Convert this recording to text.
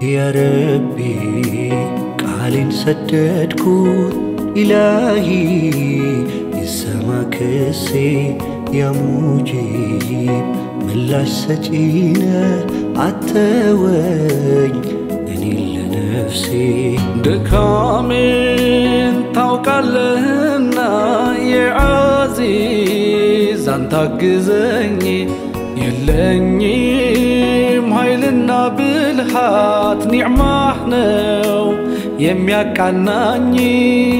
ያረቢ ቃሌን ሰደድኩት ኢላሂ ይሰማ ክሴ ያሙጂብ ምላሽ ሰጪነ አተወኝ እኔ ለነፍሴ ድካሜን ታውቃለህና የዓዚዝ አንተ አግዘኝ የለኝም ኃይልና ብልሃት ኒዕማህ ነው የሚያቃናኝ